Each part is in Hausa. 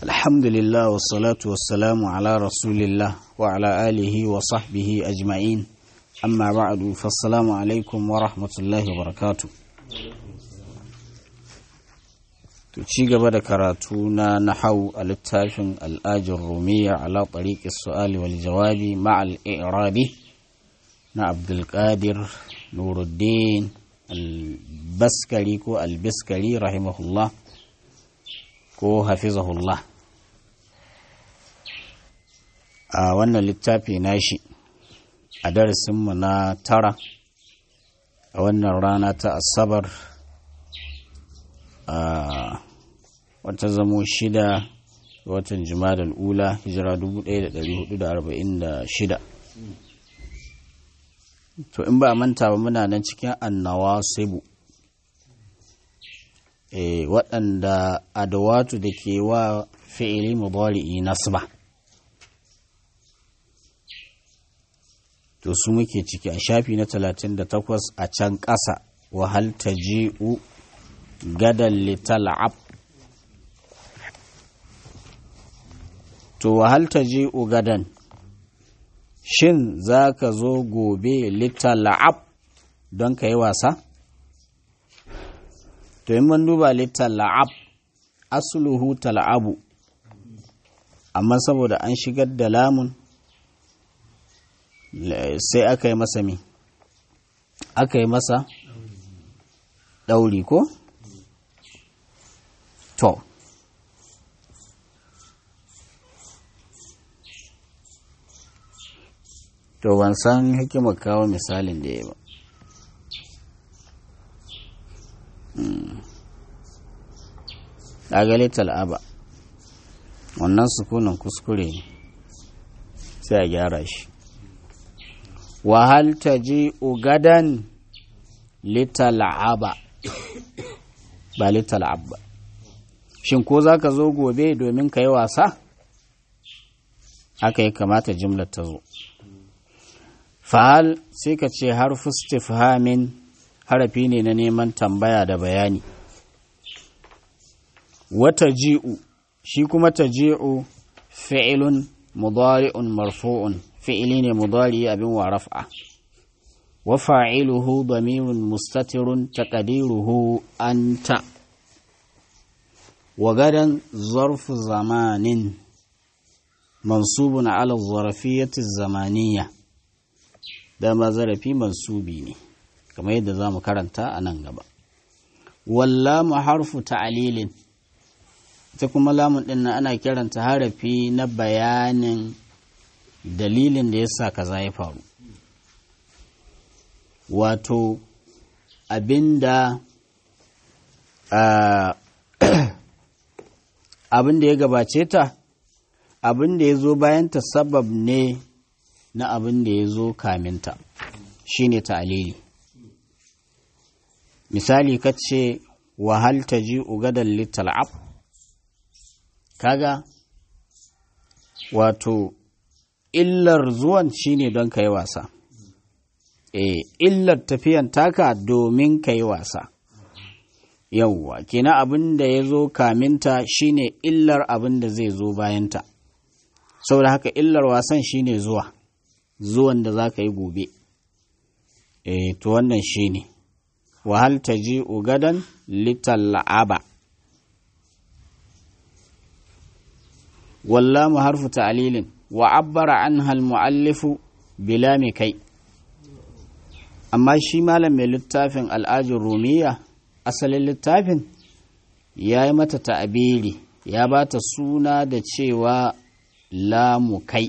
الحمد لله والصلاة والسلام على رسول الله وعلى آله وصحبه أجمعين أما بعد فالسلام عليكم ورحمة الله وبركاته ci gaba da karatu na nahau a littafin al'ajin rumiya ala tariƙi su'ali wal jawabi ma'al irabi na abdulkadir nuruddin albaskari ko albiskari rahimahullah ko hafizahullah a wannan littafi nashi a darasinmu na tara a wannan rana ta asabar a wata zamo shida watan jimadal ula hijira 1446 to in ba a manta ba muna nan cikin annawa sebu e, waɗanda adawatu da ke wa fi'ili mudari'i nasba to su muke ciki a shafi na 38 a can ƙasa wahal ta ji'u gadan lital'ab to wahal ta ji'u gadan shin za ka zo gobe lital'ab don ka yi wasa to in mun duba lital'ab asluhu tal'abu amma saboda an shigar da lamun sai aka yi masa mi aka yi masa ɗauri ko? to to ban san hikimar kawo misalin da ya ba ɗagale tal'aba wannan sukunan kuskure ne sai a gyara shi wahal ta ji ugadan lital'aba ba lital'ab ba shin ko za ka zo gobe domin ka yi wasa haka ya kamata jimlar ta zo fa'al sai ka ce harfu istifhamin harafi ne na neman tambaya da bayani wata ji'u shi kuma ta ji'u fi'ilun mudari'un marfu'un fi'ili ne mudari abin wa raf'a wa fa'iluhu damirun mustatirun taqdiruhu anta wa gadan zarfu zamanin mansubun ala zarfiyyati zamaniyya dama zarafi mansubi ne kamar yadda za mu karanta a nan gaba wallamu harfu ta'alilin ita kuma lamun ɗin ana kiranta harafi na bayanin dalilin da ya sa kaza ya faru wato abinda abin da ya gabace ta abin da ya zo bayanta sabab ne na abin da ya zo kaminta shi ne ta'alili misali ka ce wahal ta ji ugadan littal'ab kaga wato illar zuwan shi ne don ka yi wasa e illar tafiyan taka domin ka yi wasa yauwa kenan abin da ya zo kaminta shine illar abin da zai zo bayanta saboda haka illar wasan shine zuwa zuwan da za ka yi gobe e to wannan shine wahal ta ji ugadan litalla'aba wallamu harfu ta'lilin wa abbara anha al-mu'allifu bila kai amma shi malam mai littafin al'ajin rumiya asalin littafin ya yi mata ta'abiri ya ba ta suna da cewa lamu kai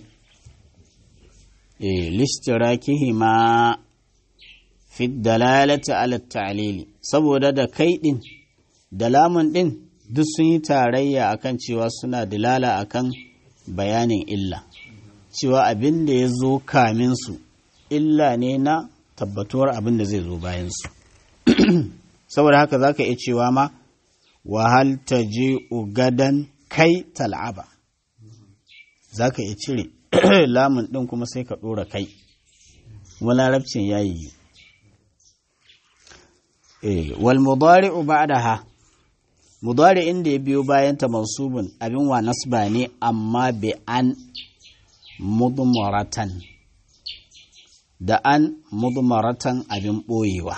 e lishtirakihima fi dalalati ala ta'lili saboda da kai din da lamun din duk sun yi tarayya akan cewa suna dilala akan bayanin illa cewa abin da ya zo kamin su illa ne na tabbatuwar abin da zai zo bayan su saboda haka za ka iya cewa ma wahal ta je ugadan kai tal'aba za ka iya cire lamun ɗin kuma sai ka ɗora kai kuma larabcin ya yi wal mudari'u ba'daha mudari inda ya biyo bayan ta mansubun abin wa nasba ne amma bi an mudmaratan da an mudmaratan abin ɓoyewa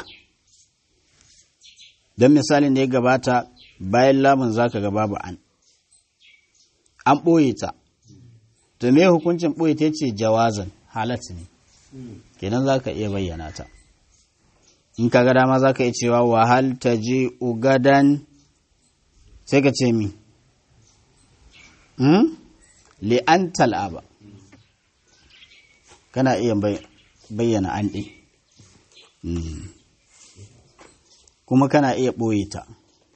don misalin da ya gabata bayan lamun zaka ga babu an an ɓoye ta to me hukuncin ɓoye ta ce jawazan halat ne kenan za ka iya bayyana ta in ka ga dama za ka iya cewa wahal ta je ugadan sai ka ce mi li'an tal'aba kana iya bayyana an ɗin kuma kana iya ɓoye ta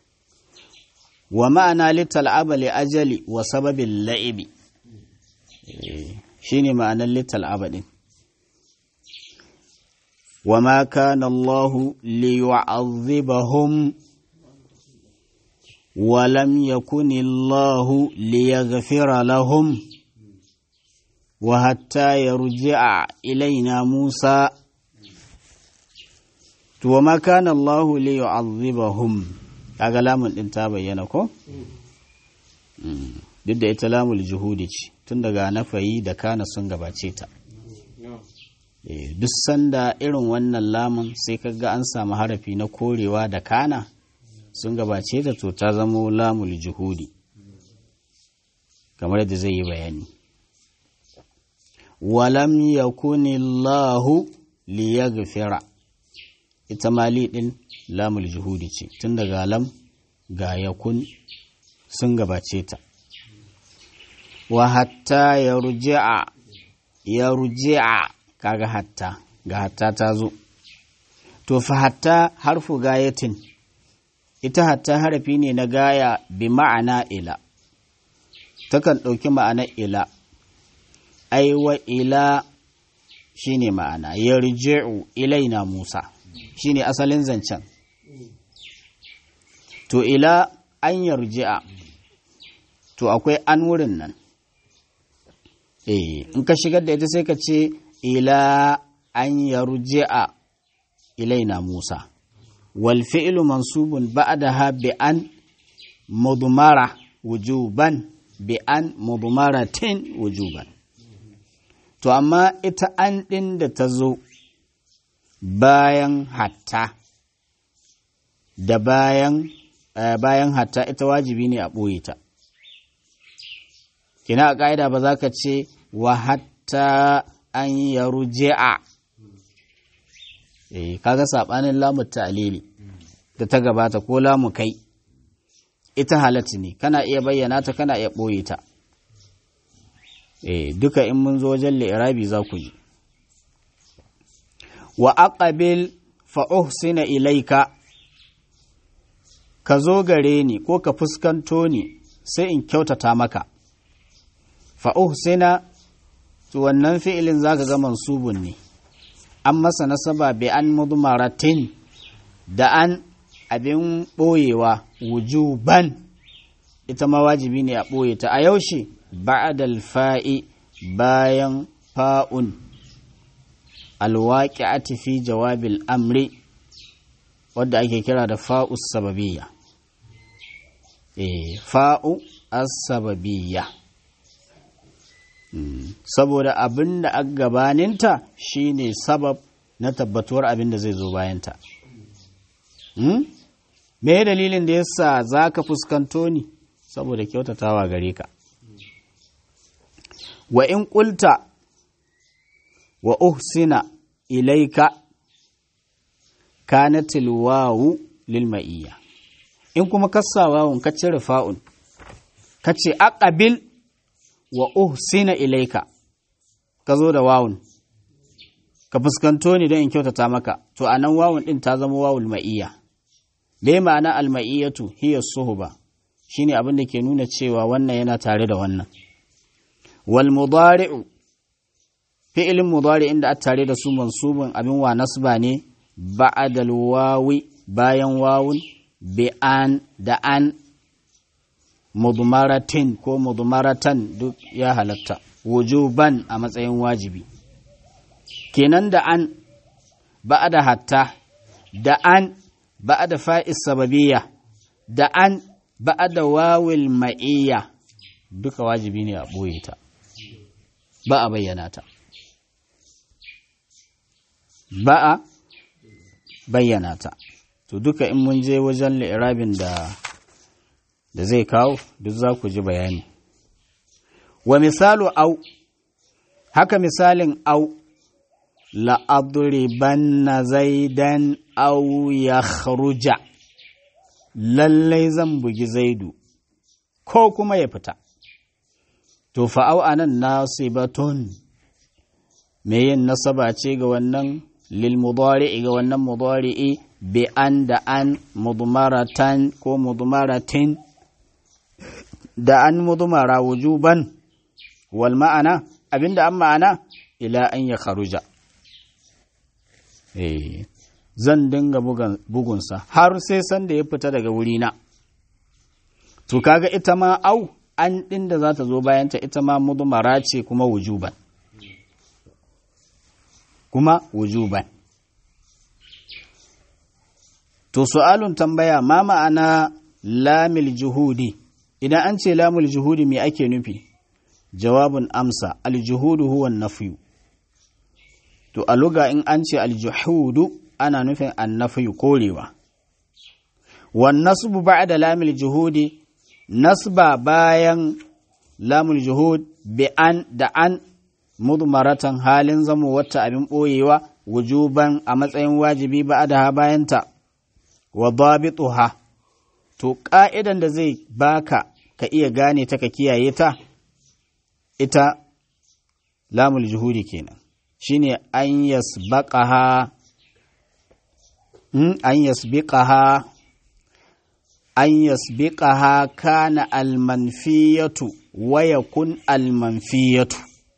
wa ma'ana littal'aba li ajali wa sababin la'ibi shi ne ma'anar littal'aba ɗin wa ma kana Allahu li yu'adhibahum wa lam yakun Allahu li yaghfira lahum wa hatta yarji'a ilaina Musa to wa ma kana Allahu li yu'adhibahum kaga lamun din ta bayyana ko duk da ita lamul juhudi ce tun daga nafayi da kana sun gabace ta duk sanda irin wannan lamun sai kaga an samu harafi na korewa da kana sun gabace ta to ta zamo lamul juhudi kamar yadda zai yi bayani walam yakunillahu liyaghfira ita mali din lamul juhudi ce tun daga lam ga yakun sun gabace ta wa hatta ya ruji'a ya ruji'a kaga hatta ga hatta ta zo to fa hatta harfu gayatin ita hatta harafi ne na gaya bi ma'ana ila takan ɗauki ma'ana ila aiwa ila shine ma'ana yarji'u ilaina Musa shine asalin zancen to ila an yarji'a to akwai an wurin nan eh in ka shigar da ita sai ka ce ila an yarji'a ilaina Musa wal fi'lu mansubun ba'daha bi an mudmara wujuban bi an mudmaratin wujuban to amma ita an ɗin da ta zo bayan hatta da bayan bayan hatta ita wajibi ne a ɓoye ta kina a ƙa'ida ba za ka ce wa hatta an ya ruji'a eh kaga saɓanin lamu ta'lili da ta gabata ko lamu kai ita halatta ne kana iya bayyana ta kana iya ɓoye ta eh duka in mun zo wajen li'irabi za ku ji wa aqabil fa uhsina ilaika ka zo gare ni ko ka fuskanto ni sai in kyautata maka fa uhsina to wannan fi'ilin zaka ga mansubun ne an masa nasaba bi an mudmaratin da an abin boyewa wujuban ita ma wajibi ne a boye ta a yaushe ba'dal fa'i bayan fa'un alwaƙi'ati fi jawabil amri wadda ake kira da fa'u sababiyya eh fa'u as-sababiyya saboda abin da a gabaninta shine sabab na tabbatuwar abin da zai zo bayanta me dalilin da yasa za ka fuskanto ni saboda kyautatawa gare ka wa in ƙulta wa uhsina ilaika kanatil wawu lil ma'iyya in kuma kassa wawun ka cire fa'un ka ce aqabil wa uhsina ilaika ka zo da wawun ka fuskanto ni don in kyautata maka to anan wawun din ta zama wawul ma'iyya dai ma'ana al ma'iyyatu hiya suhba shine abin da ke nuna cewa wannan yana tare da wannan wal mudari'u fi'ilin mudari inda a tare da su mansubin abin wa nasba ne ba'adal wawi bayan wawun bi an da an mudmaratin ko mudmaratan duk ya halatta wujuban a matsayin wajibi kenan da an ba'ada hatta da an ba'ada fa'is sababiyya da an ba'da wawil ma'iyya duka wajibi ne a ɓoye ta ba a bayyana ta ba a bayyana ta to duka in mun je wajen li'irabin da da zai kawo duk za ku ji bayani wa misalu au haka misalin au la'adribanna zaidan au ya kharuja lallai zan bugi zaidu ko kuma ya fita to fa'au anan nasibatun me yin nasaba ce ga wannan lil mudari'i ga wannan mudari'i bi an da an mudmaratan ko mudmaratin da an mudmara wujuban wal ma'ana abinda an ma'ana ila an ya kharuja eh zan dinga bugunsa har sai sanda ya fita daga wurina to kaga ita ma au an ɗin da za ta zo bayanta ita ma mudmara ce kuma wujuban kuma wujuban to su'alun tambaya ma ma'ana lamil juhudi idan an ce lamul juhudi me ake nufi jawabin amsa aljuhudu huwa nafiyu to a luga in an ce aljuhudu ana nufin annafiyu korewa wan nasbu ba'da lamil juhudi nasba bayan lamul juhud bi an da an mudmaratan halin zamo wata abin ɓoyewa wujuban a matsayin wajibi ba da bayanta wa dabituha to ƙa'idan da zai baka ka iya gane ta ka kiyaye ta ita lamul juhudi kenan shine an yasbaqaha an yasbiqaha an yasbiqaha kana almanfiyatu wa yakun almanfiyatu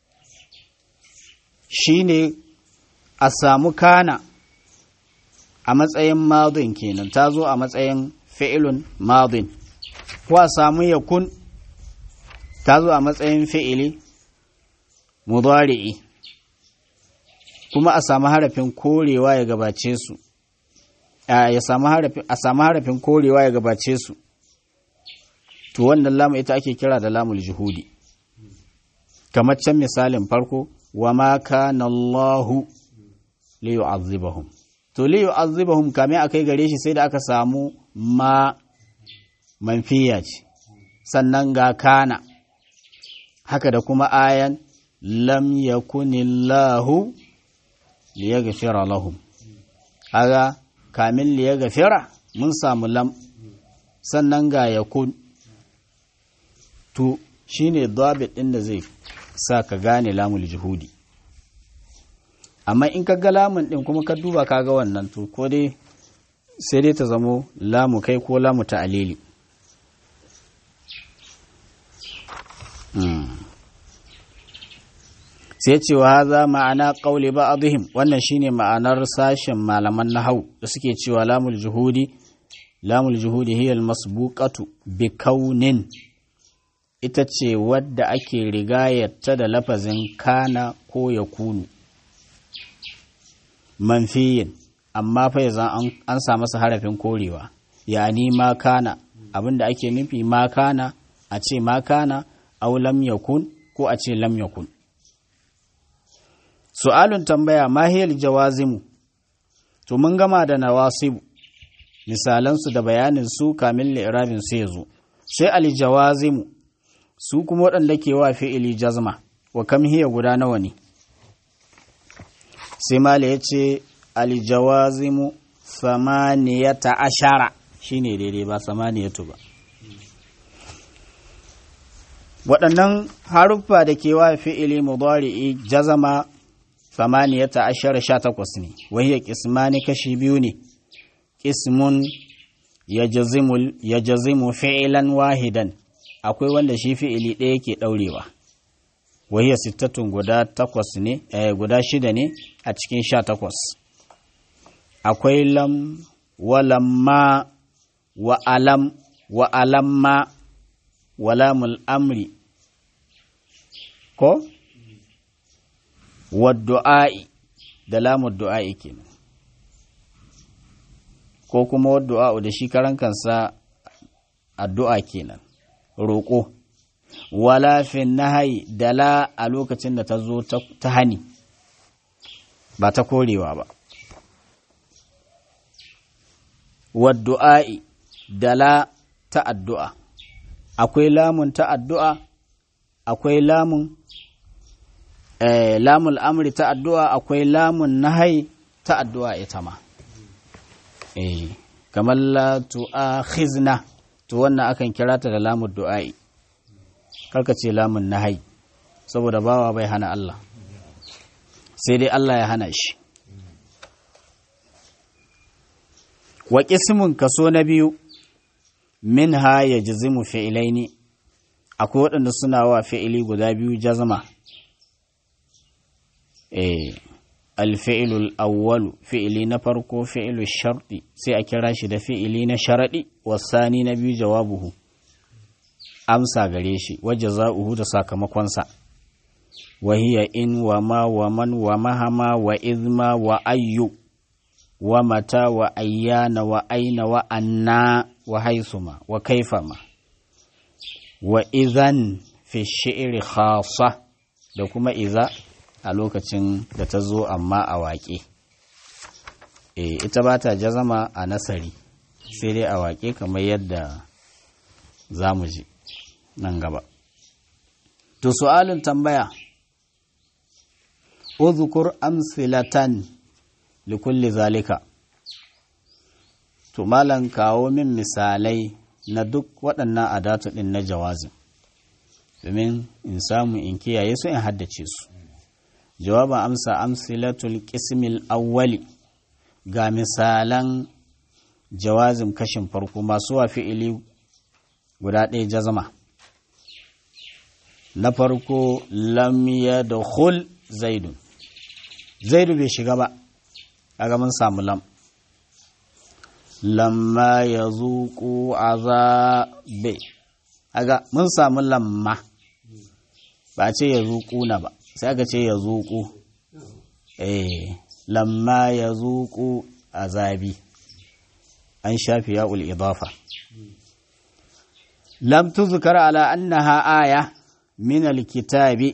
shine a samu kana a matsayin madin kenan ta zo a matsayin fi'ilun madin ko a samu yakun ta zo a matsayin fi'ili mudari'i kuma a samu harafin korewa ya gabace su a samu harafin korewa ya gabace su to wannan lamu ita ake kira da lamul juhudi kamar can misalin farko wa ma kana Allahu li yu'azzibahum to li yu'azzibahum kame akai gare shi sai da aka samu ma manfiya ce sannan ga kana haka da kuma ayan lam yakunillahu liyaghfira lahum aga kamin liyaghfira mun samu lam sannan ga yakun to shine dabit din da zai sa ka gane lamul juhudi amma in ka ga lamun din kuma ka duba ka ga wannan to ko dai sai dai ta zamo lamu kai ko lamu ta alili sai cewa haza ma'ana ƙauli ba wannan shine ma'anar sashen malaman nahau da suke cewa lamul juhudi lamul juhudi hiya masbuqatu bi kaunin ita ce wadda ake rigayarta da lafazin kana ko ya kunu manfiyin amma fa yanzu an sa masa harafin korewa yani ma kana abinda ake nufi ma kana a ce ma kana au lam yakun ko a ce lam yakun su'alun tambaya mahiyar jawazimu to mun gama da nawasibu misalansu da bayanin su kamin li'irabin su ya zo sai aljawazimu su kuma waɗanda ke wa fi'ili jazma wa kam hiya guda nawa ne sai mala ya ce aljawazimu samaniyata ashara shine daidai ba samaniyatu ba waɗannan haruffa da ke wa fi'ili mudari'i jazama samaniyata ashara sha takwas ne wahiyar kismani kashi biyu ne kismun ya jazimu fi'ilan wahidan akwai wanda shi fi'ili ɗaya ke ɗaurewa wahiyar sittatun guda takwas ne guda shida ne a cikin sha takwas akwai lam wa lamma wa alam wa alamma wa lamul amri ko waddu'a'i da lamun du'a'i kenan ko kuma waddu'a'u da shi karan kansa addu'a kenan roƙo wala fi nahai da la a lokacin da ta zo ta hani ba ta korewa ba waddu'a'i da la ta addu'a akwai lamun ta addu'a akwai lamun eh, lamun amri ta addu'a akwai lamun nahai ta addu'a ita ma eh, kamar la tu'akhizna to wannan akan kira ta da lamun du'a'i karka ce lamun nahai saboda bawa bai hana Allah sai dai Allah ya hana shi wa ƙismin kaso na biyu min ha ya jizimu fi'ilaini akwai waɗanda suna wa fi'ili guda biyu jazama eh alfi'ilul awwalu fi'ili na farko fi'ilu sharɗi sai a kira shi da fi'ili na sharaɗi wasani na biyu jawabuhu amsa gare shi waje za'uhu da sakamakonsa wahiya in wa ma wa man wa mahama wa izma wa ayyu wa mata wa ayyana wa aina wa anna wa haisuma wa kaifama wa izan fi shi'iri khasa da kuma iza a lokacin da ta zo amma a waƙe e, ita ba ta jazama a nasari sai dai a waƙe kamar yadda za mu ji nan gaba to su'alin tambaya uzkur amsilatan likulli zalika to malan kawo min misalai na duk waɗannan adatu ɗin na jawazin domin in samu in kiyaye su in haddace su jawaban amsa amsilatul qismil awwali ga misalan jawazin kashin farko masu wa fi'ili guda ɗaya jazama na farko lam yadkhul zaidun zaidu bai shiga ba kaga mun samu lam lamma ya zuƙu azabe kaga mun samu lamma ba ce ya zuƙu na ba sai aka ce ya zuƙu eh lamma ya zuƙu azabi an shafi ya idafa lam tuzkar ala annaha aya min alkitabi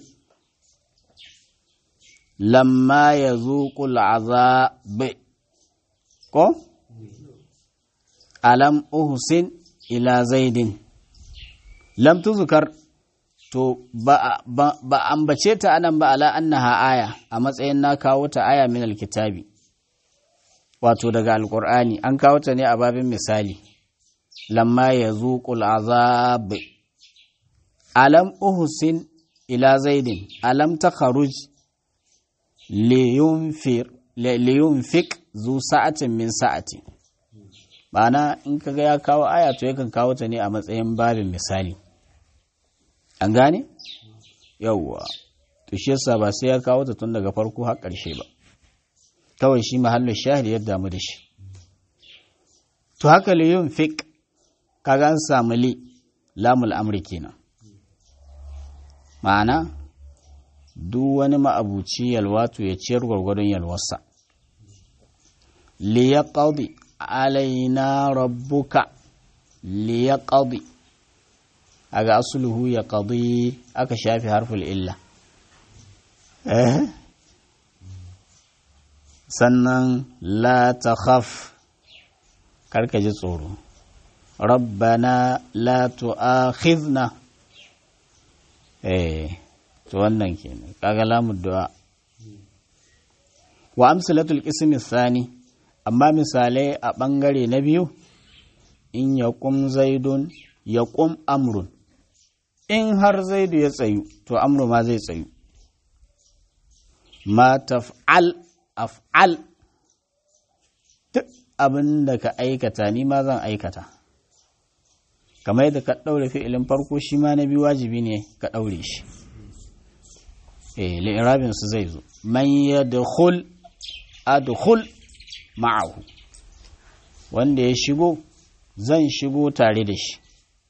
lamma ya zuƙul azabe ko alam uhsin ila zaidin lam tuzkar to ba, ba, ba ambace ta anan ba ala annaha aya a matsayin na kawo ta aya min alkitabi wato daga alkur'ani an kawo ta ne a babin misali lamma ya zuƙul azab alam uhsin ila zaidin alam ta kharuj liyunfik zu sa'atin min sa'ati ma'ana in kaga ya kawo aya to yakan kawo ta ne a matsayin babin misali an gane yawwa to shi yasa ba sai ya kawo ta tun daga farko har ƙarshe ba kawai shi mahallin shahid ya damu da shi to haka liyunfik kaga an samu li lamul amri kenan ma'ana duk wani ma'abuci yalwatu ya ciyar gwargwadon yalwarsa liya ƙaudi alaina rabbuka liya ƙaudi a ga asuluhu ya ƙaudi aka shafi harful illa sannan la ta khaf karka ji tsoro rabbana la tu'akhidna eh to wannan kenan kaga lamu du'a wa amsalatul qismi thani amma misalai a bangare na biyu in yaqum zaidun yaqum amrun in har zaidu ya tsayu to amru ma zai tsayu ma taf'al af'al duk abin da ka aikata ni ma zan aikata kamar yadda ka ɗaure fi'ilin farko shi ma na biyu wajibi ne ka ɗaure shi li'irabin su zai zo man yadkhul adkhul ma'ahu wanda ya shigo zan shigo tare da shi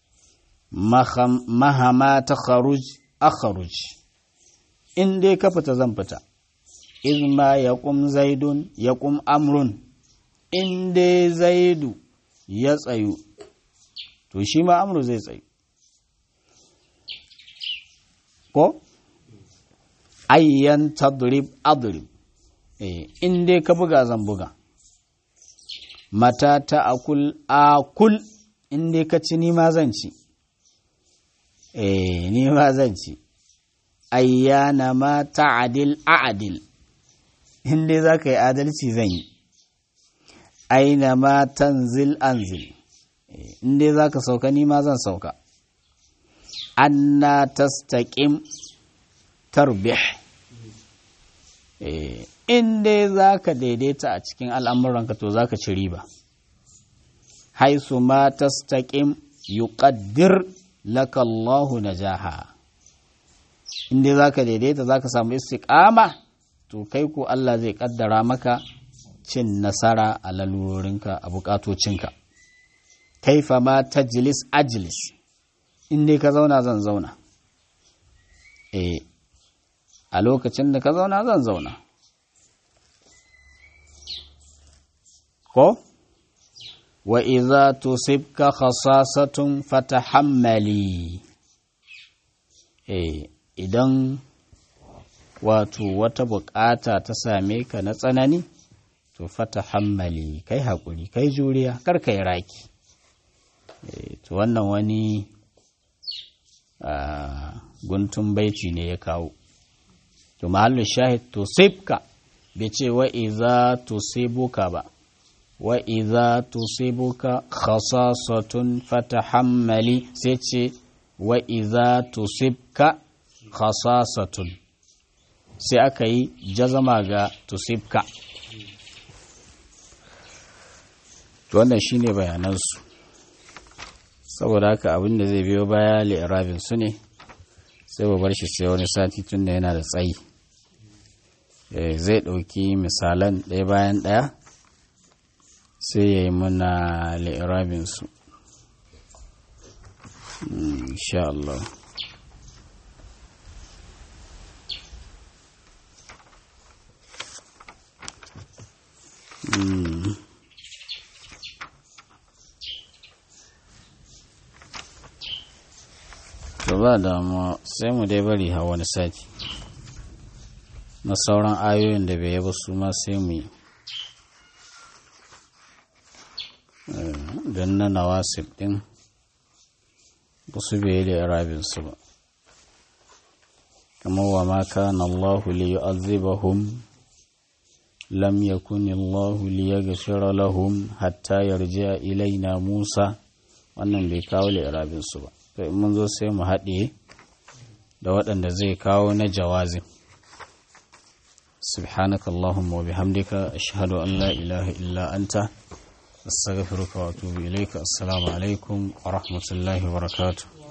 mahama ta kharuj akharuj in dai ka fita zan fita izma ya kum zaidun ya kum amrun in dai zaidu ya tsayu to shi ma amru zai tsayu ko ayyan tadrib adrib eh in dai ka buga zan buga mata ta akul akul in dai ka ci ni ma zan ci eh ni ma zan ci ayyana ma ta'adil a'adil in dai za ka yi adalci zan yi aina ma tanzil anzil in dai za ka sauka ni ma zan sauka anna tastaqim tarbih in dai za ka daidaita a cikin al'amuranka to za ka ci riba haisu ma tastaqim yuqaddir laka Allahu najaha in dai za ka daidaita za ka samu istiqama to kai ko Allah zai kaddara maka cin nasara a lalurorinka a bukatocinka kaifa ma tajlis ajlis in dai ka zauna zan zauna eh a lokacin da ka zauna zan zauna ko wa iza tusibka khasasatun fatahammali eh idan wato wata bukata ta same ka na tsanani to fatahammali kai hakuri kai juriya kar kai raki eh to wannan wani guntun baiti ne ya kawo to mahallin shahid to sibka bai ce wa iza to sibuka ba wa iza to sibuka khasasatun fatahammali sai ce wa iza to sibka khasasatun sai aka yi jazama ga to sibka to wannan shine bayanansu saboda haka abin da zai biyo baya li'irabin su ne sai ba bar shi sai wani sati tun da yana da tsayi zai ɗauki misalan ɗaya bayan ɗaya sai ya yi mana li'irabin su insha Allah Mm. to ba damuwa sai mu dai bari ha wani sati na sauran ayoyin da bai yaba su ma sai mu yi don na nawasif din ba su bai da arabinsu ba kamar wa ma kana Allahu li yu'azzibahum lam yakun Allahu li yaghfira lahum hatta yarji'a ilaina Musa wannan bai kawo li arabinsu ba to in mun zo sai mu haɗe da waɗanda zai kawo na jawazin سبحانك اللهم وبحمدك أشهد أن لا إله إلا أنت أستغفرك وأتوب إليك السلام عليكم ورحمة الله وبركاته